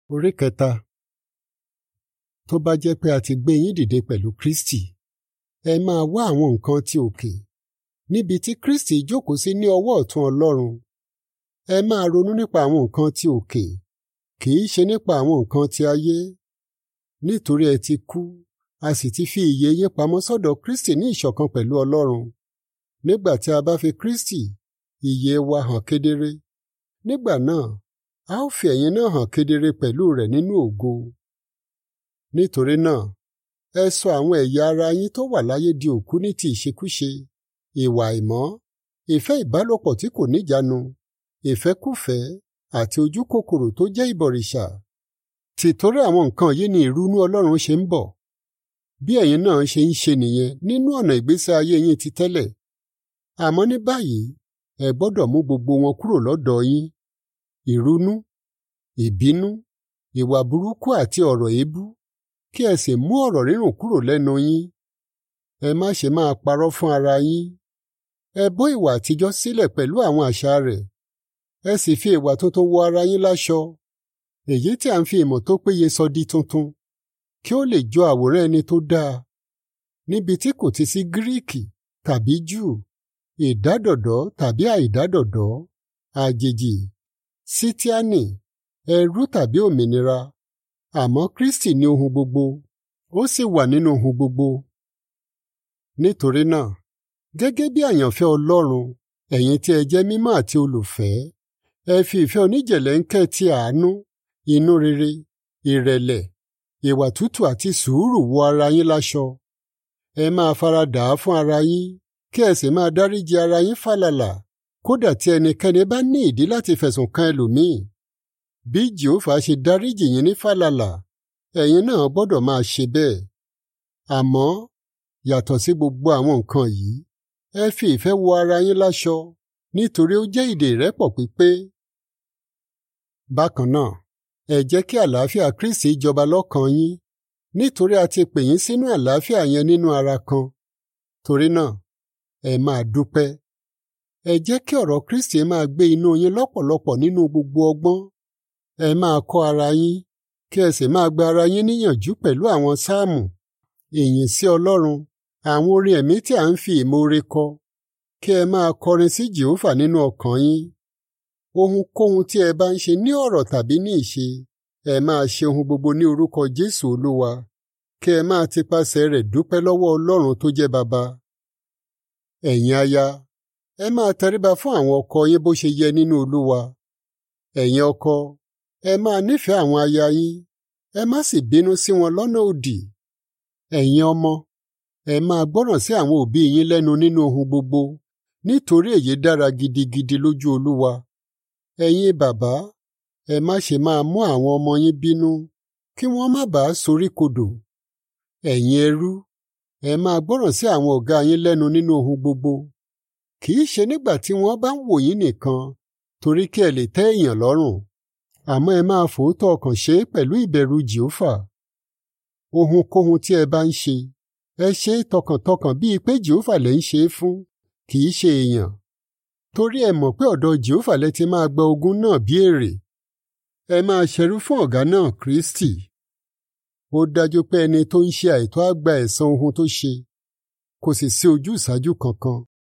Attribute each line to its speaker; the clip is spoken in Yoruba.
Speaker 1: Orí kẹta. Tó bá jẹ́ pé a ti gbé yín dìde pẹ̀lú Kristi, ẹ máa wá àwọn nǹkan ti òkè, níbi tí Kristi jókòó sí ní ọwọ́ ọ̀tún Ọlọ́run. Ẹ máa ronú nípa àwọn nǹkan ti òkè, kì í ṣe nípa àwọn nǹkan ti ayé. Nítorí ẹ ti kú, a sì ti fi ìyè yín pamọ́ sọ́dọ̀ Kristi ní ìṣọ̀kan pẹ̀lú Ọlọ́run. Nígbà tí a bá fi Kristi, ìyè wa hàn kedere. Nígbà náà, a ó fi ẹ̀yin náà hàn kedere pẹ̀lú rẹ̀ nínú ògo. Nítorí náà, ẹ sọ àwọn ẹ̀yà ara yín tó wà láyé di òkú ní ti ìṣekúṣe, ìwà àìmọ́, ìfẹ́ ìbálòpọ̀ tí kò níjàánu, ìfẹ́kúfẹ̀ẹ́ àti ojúkòkòrò tó jẹ́ ìbọ̀rìṣà. Tìtorí àwọn nǹkan yìí ni ìrunú Ọlọ́run ṣe ń bọ̀. Bí ẹ̀yin náà ṣe ń ṣe nìyẹn nínú ọ̀nà ìgbésí ayé yín ti tẹ́lẹ̀. Àmọ́ ní báyìí, ẹ gbọ́dọ̀ mú gbogbo wọn kúrò lọ́dọ̀ yín. Ìrunú, ìbínú, ìwà burúkú àti ọ̀rọ̀ èébú, kí ẹ sì mú ọ̀rọ̀ rírùn kúrò lẹ́nu yín. Ẹ má ṣe máa parọ́ fún ara yín. Ẹ bọ́ ìwà àtijọ́ sílẹ̀ pẹ̀lú àwọn àṣà rẹ̀. Ẹ sì fi ìwà tuntun wọ ara yín láṣọ. Èyí tí a ń fi ìmọ̀ tó péye sọ di tuntun, kí ó lè jọ àwòrán ẹni tó dáa. Níbi tí kò ti sí Gíríìkì tàbí Júù, ìdádọ̀dọ́ tàbí àìdádọ̀dọ́, àjèjì, sítíánì, ẹrú tàbí òmìnira. Àmọ́ Kristi ní ohun gbogbo, ó sì wà nínú ohun gbogbo. Nítorí náà, gẹ́gẹ́ bí àyànfẹ́ Ọlọ́run, ẹ̀yin tí ẹ jẹ́ mímọ́ àti olùfẹ́, ẹ fi ìfẹ́ oníjẹ̀lẹ́ńkẹ́ ti àánú, inú rere, ìrẹ̀lẹ̀, ìwà tútù àti sùúrù wọ ara yín láṣọ. Ẹ máa fara dà á fún ara yín, kí ẹ sì máa dáríji ara yín fàlàlà, kódà tí ẹnikẹ́ni bá ní ìdí láti fẹ̀sùn kan ẹlòmíì. Bí Jèhófà ṣe dáríjì yín ní fàlàlà, ẹ̀yin náà gbọ́dọ̀ máa ṣe bẹ́ẹ̀. Àmọ́, yàtọ̀ sí gbogbo àwọn nǹkan yìí, ẹ fi ìfẹ́ wọ ara yín láṣọ, nítorí ó jẹ́ ìdè ìrẹ́pọ̀ pípé. Bákan náà, ẹ jẹ́ kí àlàáfíà Kristi jọba lọ́kàn yín, nítorí a ti pè yín sínú àlàáfíà yẹn nínú ara kan. Torí náà, ẹ máa dúpẹ́. Ẹ jẹ́ kí ọ̀rọ̀ Kristi máa gbé inú yín lọ́pọ̀lọpọ̀ nínú gbogbo ọgbọ́n. Ẹ máa kọ́ ara yín, kí ẹ sì máa gba ara yín níyànjú pẹ̀lú àwọn sáàmù, ìyìn sí Ọlọ́run, àwọn orin ẹ̀mí tí a ń fi ìmoore kọ. Kí ẹ máa kọrin sí Jèhófà nínú ọkàn yín. Ohunkóhun tí ẹ bá ń ṣe ní ọ̀rọ̀ tàbí ní ìṣe, ẹ máa ṣe ohun gbogbo ní orúkọ Jésù Olúwa. Kí ẹ máa tipasẹ̀ rẹ̀ dúpẹ́ lọ́wọ́ Ọlọ́run tó jẹ́ Baba. Ẹ̀yin aya, ẹ máa tẹríba fún àwọn ọkọ yín bó ṣe yẹ nínú Olúwa. Ẹ̀yin ọkọ, ẹ máa nífẹ̀ẹ́ àwọn aya yín, ẹ má sì bínú sí wọn lọ́nà òdì. Ẹ̀yin ọmọ, ẹ máa gbọ́ràn sí àwọn òbí yín lẹ́nu nínú ohun gbogbo, nítorí èyí dára gidigidi lójú Olúwa. Ẹ̀yin bàbá, ẹ má ṣe máa mú àwọn ọmọ yín bínú, kí wọ́n má bàa soríkodò. Ẹ̀yin ẹrú, ẹ máa gbọ́ràn sí àwọn ọ̀gá yín lẹ́nu nínú ohun gbogbo. Kì í ṣe nígbà tí wọ́n bá ń wò yín nìkan, torí kí ẹ lè tẹ́ èèyàn lọ́rùn. Àmọ́ ẹ máa fòótọ́ ọkàn ṣe é pẹ̀lú ìbẹ̀rù Jèhófà. Ohunkóhun tí ẹ bá ń ṣe, ẹ ṣe é tọkàntọkàn bíi pé Jèhófà lẹ ń ṣe é fún, kì í ṣe èèyàn. Torí ẹ mọ̀ pé ọ̀dọ̀ Jèhófà lẹ ti máa gba ogún náà bí èrè. Ẹ máa ṣẹrú fún ọ̀gá náà Kristi. Ó dájú pé ẹni tó ń ṣe àìtọ́ á gba ẹ̀san ohun tó ṣe, kò sì sí ojúsàájú kankan.